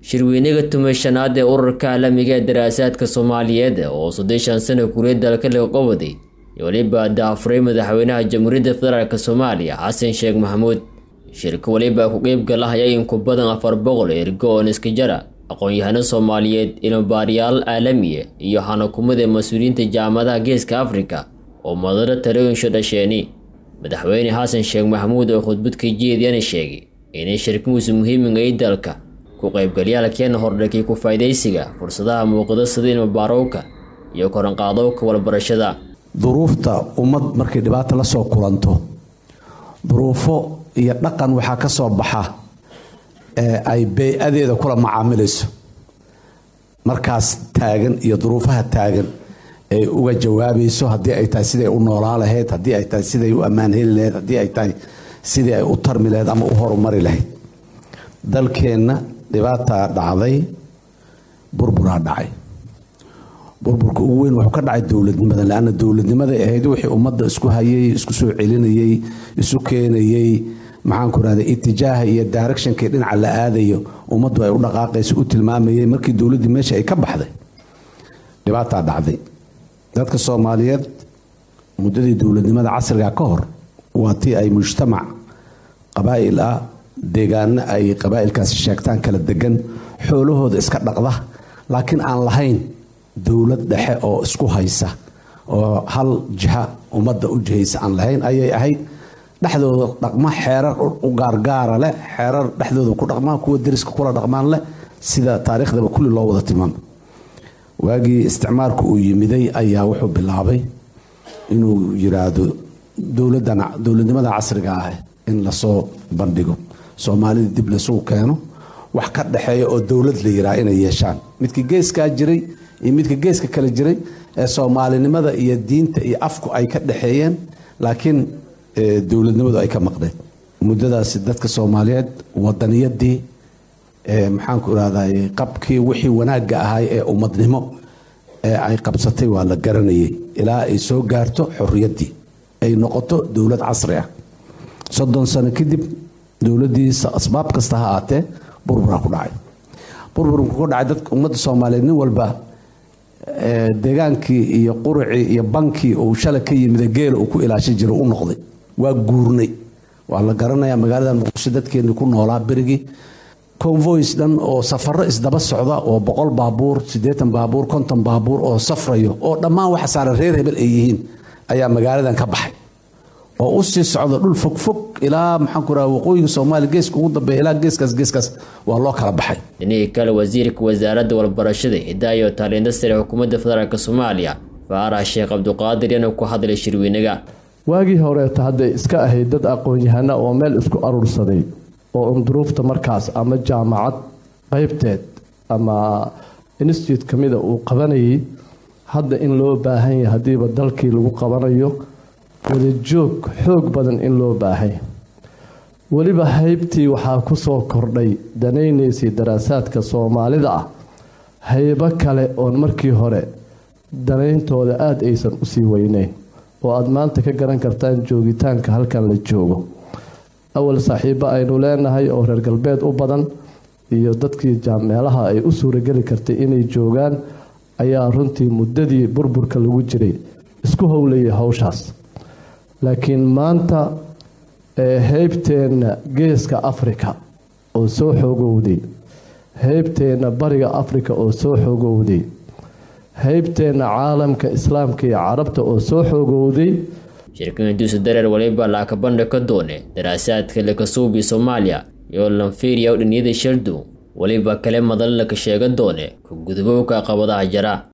shirweynaga tumashanaad ee ururka caalamiga ee daraasaadka soomaaliyeed oo soddeshan sano kuriya dalka laga qabaday iyo weliba daafuray madaxweynaha jamhuuriyadda federaalk soomaaliya xasan sheekh maxamuud shirka weliba ku qeyb galahaya in ku badan afar boqol ergo oo niskajara aqoon-yahano soomaaliyeed ilmubaariyaal caalamiya iyo xanakumada mas-uuliyiinta jaamadaha geeska afrika oo madaro talooyinsho dhasheeni madaxweyne xasan sheekh maxamuud oo khudbad ka jeediyana sheegay inay shirkimuusu muhiimiga i dalka ku qaybgalyaalkeena hordhakay ku faydaysiga fursadaha muuqda sida ilmubaarowka iyo koranqaadowka walbarashada duruufta ummad markay dhibaata la soo kulanto duruufo iyo dhaqan waxaa ka soo baxa ee ay bey-adeeda kula macaamilayso markaas taagan iyo duruufaha taagan ay uga jawaabayso haddii ay tahay siday u noolaa lahayd haddii ay tahay siday u ammaan heli lahayd haddii ay tahay sidii ay u tarmi lahayd ama u horumari lahayd dalkeenna dhibaataa dhacday burburaa dhacay burburka ugu weyn wuxuu ka dhacay dowladnimada leanna dowladnimaday ahayd wixii ummadda isku hayay isku soo celinayey isu keenayey maxaanku rahda itijaaha iyo directionkii dhinaca la aadayo ummaddu ay u dhaqaaqayso u tilmaamayey markii dowladdii meesha ay ka baxday dhibaataa dhacday dadka soomaaliyeed muddadii dowladnimada casriga ka hor waa tii ay mujtamac qabaa'il ah deegaano ay qabaa'ilkaasi sheegtaan kala degan xoolahooda iska dhaqda laakiin aan lahayn dowlad dhexe oo isku haysa oo hal jiha ummadda u jihaysa aan lahayn ayay ahayd dhexdooda dhaqma xeerar u gaargaara leh xeerar dhexdooda ku dhaqmaan kuwa deriska kula dhaqmaan leh sida taariikhdaba kulli loo wada tilmaamo waagii isticmaalku uu yimiday ayaa wuxuu bilaabay inuu yiraahdo dowladnimada casriga ah in lasoo bandhigo soomaalida dib laysugu keeno wax ka dhexeeya oo dowlad la yiraa inay yeeshaan midka geeskaa jiray iyo midka geeska kale jiray ee soomaalinimada iyo diinta iyo afku ay ka dhexeeyeen laakiin dowladnimadu ay ka maqneed muddadaasi dadka soomaaliyeed wadaniyadii maxaanku irahday qabkii wixii wanaagga ahay ee ummadnimo ee ay qabsatay waa la garanayay ilaa ay soo gaarto xorriyaddii ay noqoto dowlad casri ah soddon sano kadib dowladdii asbaab kasta ha aatee burburaa ku dhacay burburku ku dhacay dadka ummadda soomaaliyeed nin walba deegaankii iyo quricii iyo bankii uu shalay ka yimida geela uu ku ilaashan jiray u noqday waa guurnay waa la garanayaa magaalada muqdisho dadkeenii ku noolaa berigii convoys dhan oo safaro isdaba socda oo boqol baabuur siddeetan baabuur konton baabuur oo safrayo oo dhammaan waxa saaran reer hebel ay yihiin ayaa magaaladan ka baxay oo u sii socda dhul fogfog ilaa maxaanku raha waqooyiga soomaaliya geeska ugu dambeeya ilaa geeskaas geeskaas waa loo kala baxay dhinihii kale wasiirka wasaaradda walbarashada hidaaya iyo taalinta sare xukuumadda federaalk soomaaliya faarax sheekh cabduqaadir yana ku hadlay shirweynaga waagii horeeta hadday iska ahayd dad aqoon-yahana oo meel isku aruursaday oo unduruufta markaas ama jaamacad qeybteed ama institute ka mida uu qabanayay hadda in loo baahan yahay haddiiba dalkii lagu qabanayo wadajoog xoog badan in loo baahanya weliba haybtii waxaa ku soo kordhay danaynaysay daraasaadka soomaalida ah haybo kale oon markii hore danayntooda aada aysan usii weyneyn oo aada maanta ka garan kartaan joogitaanka halkan la joogo awal saaxiibo aynu leenahay oo reer galbeed u badan iyo dadkii meelaha ay u suurageli kartay inay joogaan ayaa runtii muddadii burburka lagu jiray isku howlayay howshaas laakiin maanta heybteenna geeska afrika oo soo xoogowday heybteenna bariga afrika oo soo xoogowday heybteenna caalamka islaamka iyo carabta oo soo xoogowday shirkan duusa dareer waliba laakabandha ka doone daraasaadka lakasuubi soomaaliya iyo lanfiiriya u dhiniyada shaldow weliba kale madal laka sheega doone ku gudubowka qabadaha jara